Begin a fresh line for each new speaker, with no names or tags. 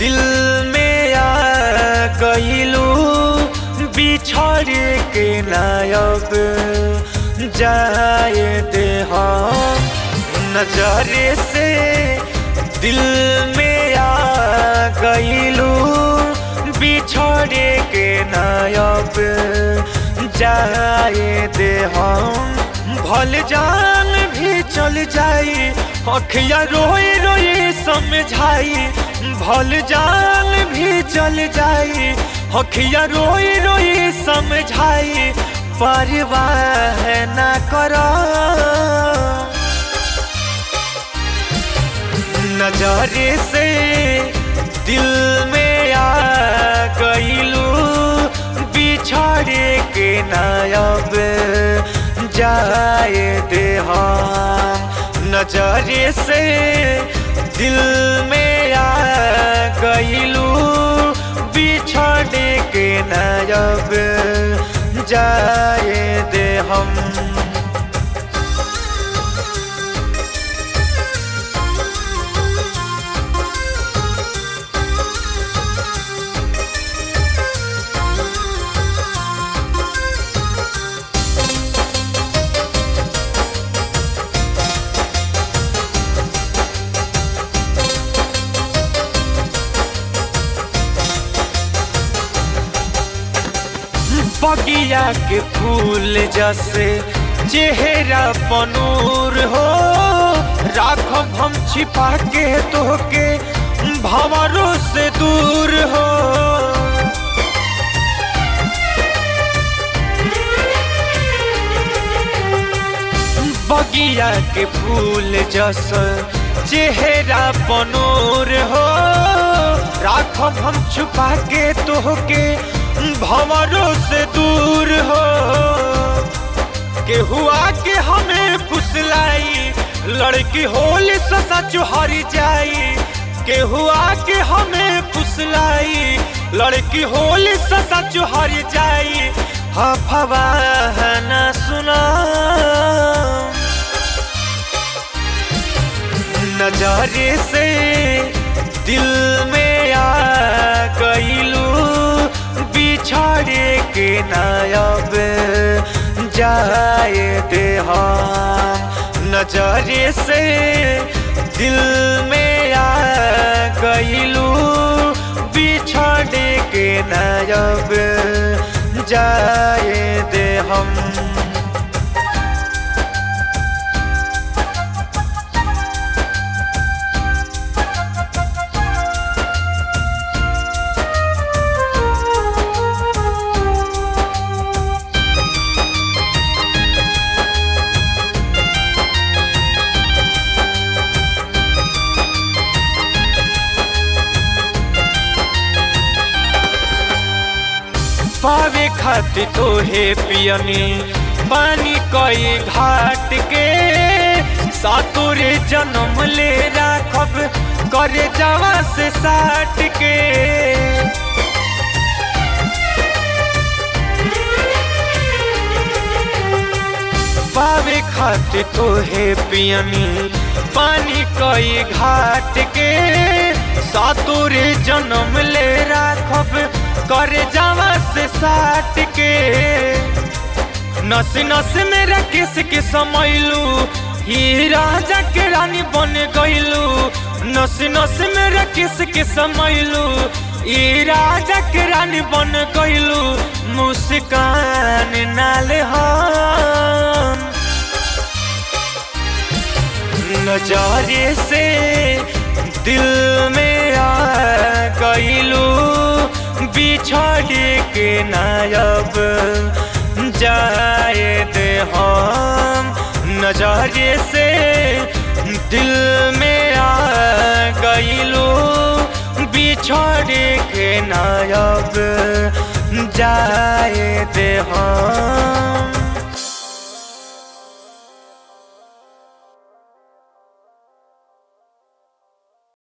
दिल में आ गईलू बिछड़ के नायब जाए दे हम नजरे से दिल में आ गईलू बिछड़ के नायब जाए दे हम भल जान भी चल जाई अखिया रोए रोए समझाई भल जान भी चल जाई अखिया रोए रोए समझाई परवाह न करो नजरे से दिल में आ गईलू बिछड़ के नायब जाए दे हम नजरे से दिल में आ गईलू बिछड़ के नायब जाए दे हम बगिया के फूल जैसे चेहरा बनूर हो राखब हम छिपा के तोहके भंवरों से दूर हो बगिया के फूल जैसे चेहरा बनूर हो राखब हम छुपा के तोहके भंवरों से दूर हो के हुआ के हमें फुसलाई लड़की होली ससा चुहरी जाई के हुआ के हमें फुसलाई लड़की होली ससा चुहरी जाई हफवा न सुना नजरे से दिल में आ गईलू बिछड़ के नायब जाए दे हम नजरे से दिल में आ गईलू बिछड़ के नायब जाए दे हम पावे खातिर तोहे पियनी पानी कई घाट के सातुरे जन्म ले राखब करे जावा से साट के पावे खातिर तोहे पियनी पानी कई घाट के सातुरे जन्म ले राखब करे जावा से साट के नस नस मेरा किस के समैलू ही राजा के रानी बन गईलू नस नस मेरा किस के समैलू ई राजा के रानी बन गईलू मुस्कान नाल हम नजारे से दिल में आ गईलू बिछड़ के नायब जाए दे हम नजरे से दिल में आ गईलू बिछड़ के नायब जाए दे हम